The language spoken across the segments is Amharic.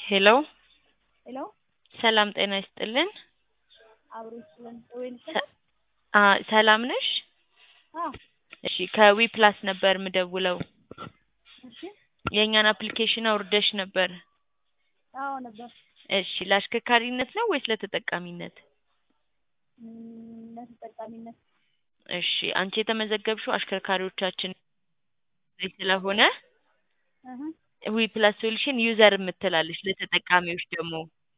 ሄሎ ሄሎ ሰላም ጤና ይስጥልን። አብሮ ይስጥልን። ወይን ሰ- አ ሰላም ነሽ? አዎ እሺ ከዊ ፕላስ ነበር ምደውለው። እሺ የእኛን አፕሊኬሽን አውርደሽ ነበር። አዎ ነበር እሺ ለአሽከርካሪነት ነው ወይስ ለተጠቃሚነት? እም፣ ለተጠቃሚነት እሺ አንቺ የተመዘገብሽው አሽከርካሪዎቻችን ላይ ስለሆነ እህ ዊ ፕላስ ሶሉሽን ዩዘር የምትላለች ለተጠቃሚዎች ደግሞ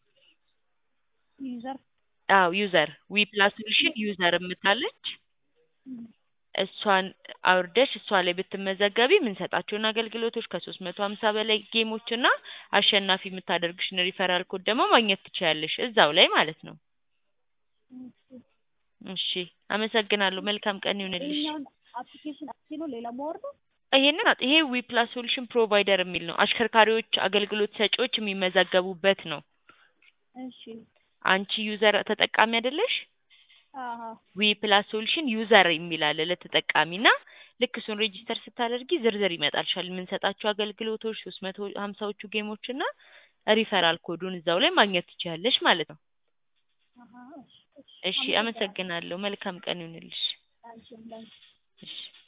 ዩዘር አዎ ዩዘር ዊ ፕላስ ሶሉሽን ዩዘር የምትላለች እም፣ እሷን አውርደሽ እሷ ላይ ብትመዘገቢ የምንሰጣቸውን አገልግሎቶች ከሶስት መቶ ሀምሳ በላይ ጌሞች እና አሸናፊ የምታደርግሽን ሪፈራል ኮድ ደግሞ ማግኘት ትችያለሽ እዛው ላይ ማለት ነው። እሺ። እሺ አመሰግናለሁ። መልካም ቀን ይሁንልሽ። ይሄኛውን አፕሊኬሽን አፕ ነው ሌላ ማወርደው ይሄንን አጥ- ይሄ ዊ ፕላስ ሶሉሽን ፕሮቫይደር የሚል ነው። አሽከርካሪዎች አገልግሎት ሰጪዎች የሚመዘገቡበት ነው። እሺ አንቺ ዩዘር ተጠቃሚ አይደለሽ? አሀ ዊ ፕላስ ሶሉሽን ዩዘር የሚል አለ ለተጠቃሚ እና ልክ እሱን ሬጂስተር ስታደርጊ ዝርዝር ይመጣልሻል። የምንሰጣቸው አገልግሎቶች ሶስት መቶ ሀምሳዎቹ ጌሞች እና ሪፈራል ኮዱን እዛው ላይ ማግኘት ትችያለሽ ማለት ነው። አሀ እሺ እሺ አመሰግናለሁ። መልካም ቀን ይሁንልሽ። አንቺም ላንቺ እሺ